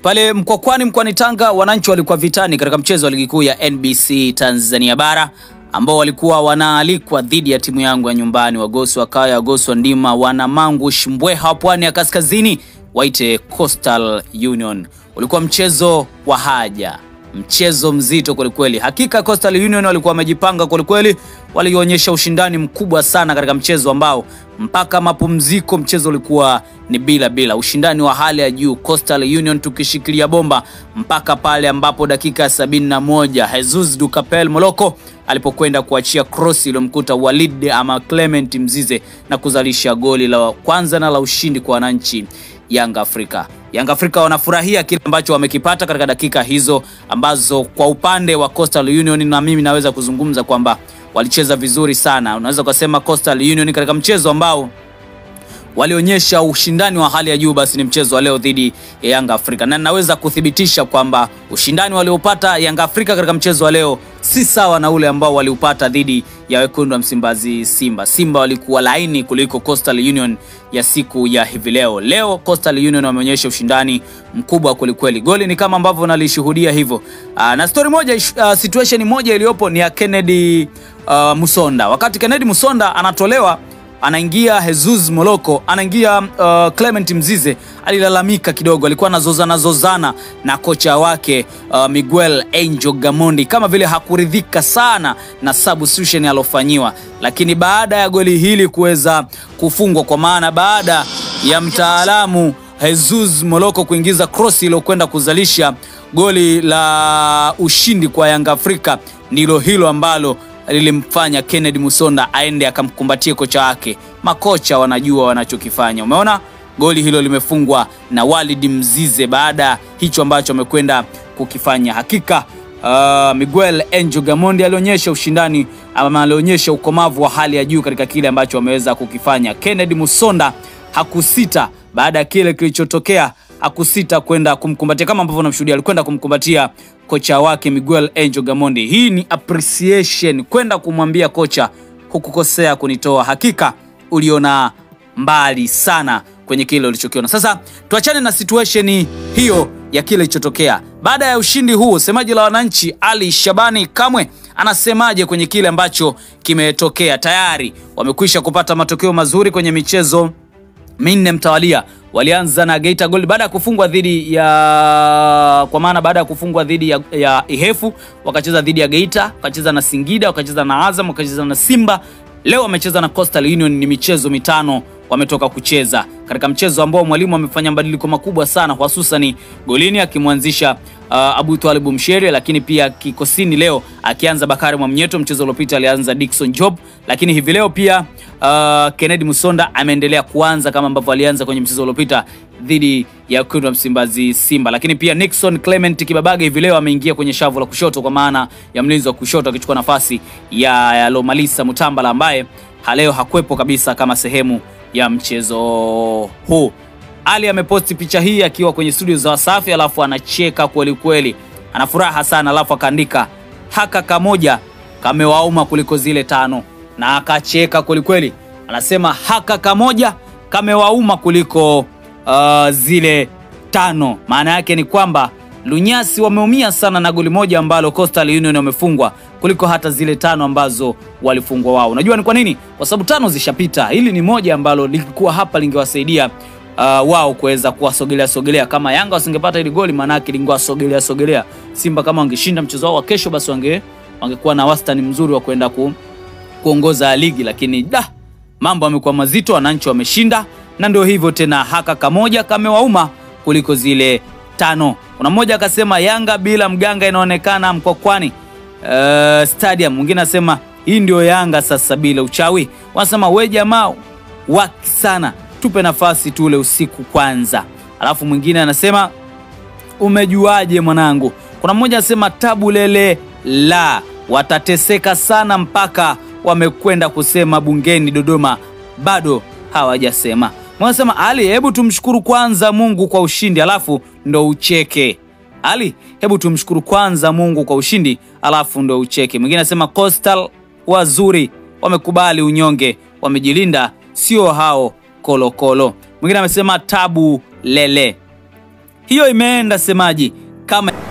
Pale Mkwakwani mkoani Tanga, wananchi walikuwa vitani katika mchezo wa ligi kuu ya NBC Tanzania bara ambao walikuwa wanaalikwa dhidi ya timu yangu ya nyumbani Wagosi wa Kaya, Wagosi wa Ndima, Wanamangush, Mbweha wa Pwani ya Kaskazini waite Coastal Union. Ulikuwa mchezo wa haja, mchezo mzito kwelikweli. Hakika Coastal Union walikuwa wamejipanga kwelikweli, walionyesha ushindani mkubwa sana katika mchezo ambao mpaka mapumziko mchezo ulikuwa ni bila bila, ushindani wa hali ya juu, Coastal Union tukishikilia bomba mpaka pale ambapo dakika ya sabini na moja Jesus Dukapel Moloko alipokwenda kuachia cross iliyomkuta Walid ama Clement Mzize na kuzalisha goli la kwanza na la ushindi kwa wananchi Yanga Afrika. Yanga Afrika wanafurahia kile ambacho wamekipata katika dakika hizo ambazo kwa upande wa Coastal Union, na mimi naweza kuzungumza kwamba walicheza vizuri sana. Unaweza kusema Coastal Union katika mchezo ambao walionyesha ushindani wa hali ya juu, basi ni mchezo wa leo dhidi ya Yanga Afrika, na naweza kuthibitisha kwamba ushindani waliopata Yanga Afrika katika mchezo wa leo si sawa na ule ambao waliupata dhidi ya wekundu wa Msimbazi Simba. Simba walikuwa laini kuliko Coastal Union ya siku ya hivi leo. Leo Coastal Union wameonyesha ushindani mkubwa kwelikweli, goli ni kama ambavyo nalishuhudia hivyo. Aa, na story moja, uh, situation moja iliyopo ni ya Kennedy uh, Musonda. Wakati Kennedy Musonda anatolewa anaingia Jesus Moloko, anaingia uh, Clement Mzize alilalamika kidogo, alikuwa anazozana zozana na kocha wake uh, Miguel Angel Gamondi, kama vile hakuridhika sana na substitution alofanyiwa, lakini baada ya goli hili kuweza kufungwa, kwa maana baada ya mtaalamu Jesus Moloko kuingiza cross iliyokwenda kuzalisha goli la ushindi kwa Yanga Afrika, ndilo hilo ambalo lilimfanya Kennedy Musonda aende akamkumbatie kocha wake. Makocha wanajua wanachokifanya. Umeona goli hilo limefungwa na Walid Mzize baada hicho ambacho amekwenda kukifanya. Hakika uh, Miguel Angel Gamondi alionyesha ushindani ama alionyesha ukomavu wa hali ya juu katika kile ambacho ameweza kukifanya. Kennedy Musonda hakusita baada ya kile kilichotokea hakusita kwenda kumkumbatia kama ambavyo unamshuhudia, alikwenda kumkumbatia kocha wake Miguel Angel Gamondi. Hii ni appreciation, kwenda kumwambia kocha, hukukosea kunitoa, hakika uliona mbali sana kwenye kile ulichokiona. Sasa tuachane na situation hiyo ya kile kilichotokea baada ya ushindi huu. Semaji la wananchi Ali Shabani Kamwe anasemaje kwenye kile ambacho kimetokea? Tayari wamekwisha kupata matokeo mazuri kwenye michezo minne mtawalia. Walianza na Geita Gold baada ya kufungwa dhidi ya kwa maana baada ya kufungwa dhidi ya, ya Ihefu, wakacheza dhidi ya Geita, wakacheza na Singida, wakacheza na Azam, wakacheza na Simba. Leo wamecheza na Coastal Union. Ni michezo mitano wametoka kucheza katika mchezo ambao mwalimu amefanya mabadiliko makubwa sana, hususani golini akimwanzisha uh, Abu Twalibu Mshere, lakini pia kikosini leo akianza Bakari Mwamnyeto. Mchezo uliopita alianza Dickson Job, lakini hivi leo pia uh, Kennedy Musonda ameendelea kuanza kama ambavyo alianza kwenye mchezo uliopita dhidi ya wekundu wa Msimbazi Simba, lakini pia Nixon Clement Kibabage hivi leo ameingia kwenye shavu la kushoto kwa maana ya mlinzi wa kushoto akichukua nafasi ya, ya Lomalisa Mutambala ambaye leo hakwepo kabisa kama sehemu ya mchezo huu. Ali ameposti picha hii akiwa kwenye studio za Wasafi, alafu anacheka kweli kweli, ana furaha sana, alafu akaandika haka kamoja kamewauma kuliko zile tano, na akacheka kweli kweli, anasema haka kamoja kamewauma kuliko uh, zile tano. Maana yake ni kwamba Lunyasi wameumia sana na goli moja ambalo Coastal Union wamefungwa kuliko hata zile tano ambazo walifungwa wao. Unajua ni kwa nini? Kwa sababu tano zishapita. Hili ni moja ambalo lilikuwa hapa lingewasaidia uh, wao kuweza kuwasogelea sogelea. Kama Yanga wasingepata hili goli, maana yake lingewasogelea sogelea. Simba kama wangeshinda mchezo wao wa kesho, basi wange wangekuwa na wastani mzuri wa kwenda ku, kuongoza ligi, lakini da mambo yamekuwa mazito, wananchi wameshinda, na ndio hivyo tena, haka kamoja kamewauma kuliko zile tano. Kuna mmoja akasema Yanga bila mganga inaonekana Mkwakwani uh, stadium. Mwingine anasema hii ndio Yanga sasa bila uchawi. Wanasema we jamaa waki sana, tupe nafasi tule usiku kwanza. Alafu mwingine anasema umejuaje mwanangu? Kuna mmoja anasema tabu lele la watateseka sana mpaka wamekwenda kusema bungeni Dodoma, bado hawajasema. Wanasema Ali, hebu tumshukuru kwanza Mungu kwa ushindi alafu ndo ucheke. Ali, hebu tumshukuru kwanza Mungu kwa ushindi alafu ndo ucheke. Mwingine anasema Coastal wazuri, wamekubali unyonge, wamejilinda, sio hao kolokolo. Mwingine amesema tabu lele hiyo imeenda semaji kama